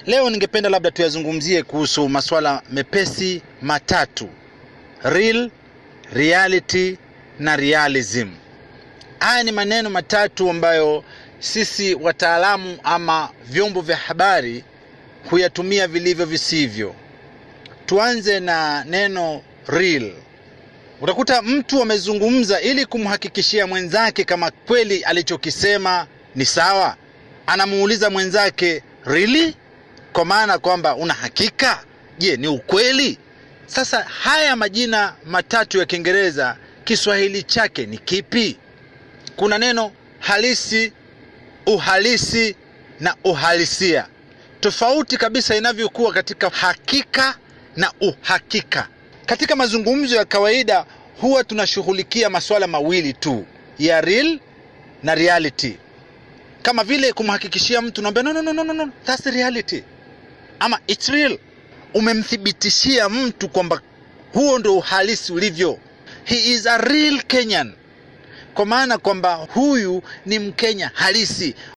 Leo ningependa labda tuyazungumzie kuhusu masuala mepesi matatu: real, reality na realism. Haya ni maneno matatu ambayo sisi wataalamu ama vyombo vya habari huyatumia vilivyo visivyo. Tuanze na neno real. Utakuta mtu amezungumza ili kumhakikishia mwenzake kama kweli alichokisema ni sawa, anamuuliza mwenzake really, kwa maana kwamba una hakika, je, ni ukweli? Sasa haya majina matatu ya Kiingereza, Kiswahili chake ni kipi? Kuna neno halisi, uhalisi na uhalisia, tofauti kabisa inavyokuwa katika hakika na uhakika. Katika mazungumzo ya kawaida huwa tunashughulikia masuala mawili tu ya real na reality, kama vile kumhakikishia mtu naambia, no, no, no, no, no, that's the reality ama it's real. Umemthibitishia mtu kwamba huo ndo uhalisi ulivyo, he is a real Kenyan, kwa maana kwamba huyu ni Mkenya halisi.